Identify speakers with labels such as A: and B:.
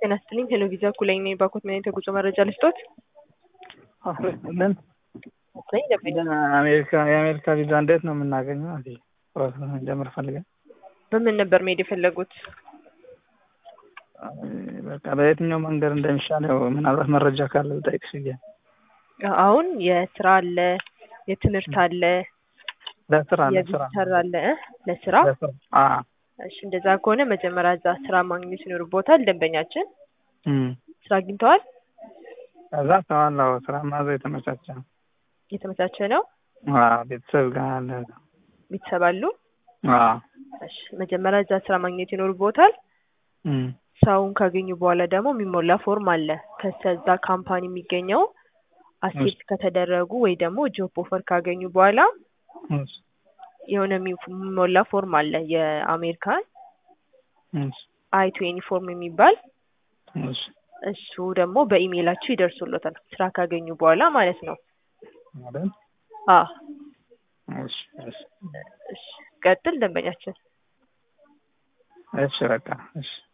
A: ጤና ይስጥልኝ ሄሎ ቪዛ ኩለኝ ነኝ። ባኮት ምን አይነት የጉዞ መረጃ ልስጦት?
B: ምን
A: ነኝ ደንበኛ
B: አሜሪካ የአሜሪካ ቪዛ እንዴት ነው የምናገኘው? እዚህ ፕሮሰስ ጀምር ፈልገን
A: በምን ነበር መሄድ የፈለጉት?
B: በቃ በየትኛው መንገድ እንደሚሻል ያው ምናልባት መረጃ ካለ ብጠይቅሽ ብዬ ነው።
A: አሁን የስራ አለ፣ የትምህርት አለ፣
B: ለስራ ለስራ
A: የቪዚተር አለ እ ለስራ
B: ለስራ አዎ
A: እሺ እንደዛ ከሆነ መጀመሪያ እዛ ስራ ማግኘት ይኖርቦታል። ደንበኛችን
B: እም
A: ስራ አግኝተዋል?
B: ከዛ ተዋላው ስራ ማዘ የተመቻቸ ነው።
A: የተመቻቸ ነው?
B: አዎ ቤተሰብ ጋር አለ።
A: ቤተሰብ አሉ?
B: አዎ
A: እሺ መጀመሪያ እዛ ስራ ማግኘት ይኖርቦታል።
B: እም
A: ስራውን ካገኙ በኋላ ደግሞ የሚሞላ ፎርም አለ። ከዛ ካምፓኒ የሚገኘው አሴፕት ከተደረጉ ወይ ደግሞ ጆብ ኦፈር ካገኙ በኋላ
B: እሺ
A: የሆነ የሚሞላ ፎርም አለ። የአሜሪካን
B: እሺ
A: አይ ቱዌኒ ፎርም የሚባል
B: እሺ
A: እሱ ደግሞ በኢሜይላችሁ ይደርሱሎታል ስራ ካገኙ በኋላ ማለት ነው።
B: ማለት
A: አ
B: እሺ እሺ
A: እሺ ቀጥል ደንበኛችን
B: እሺ በቃ እሺ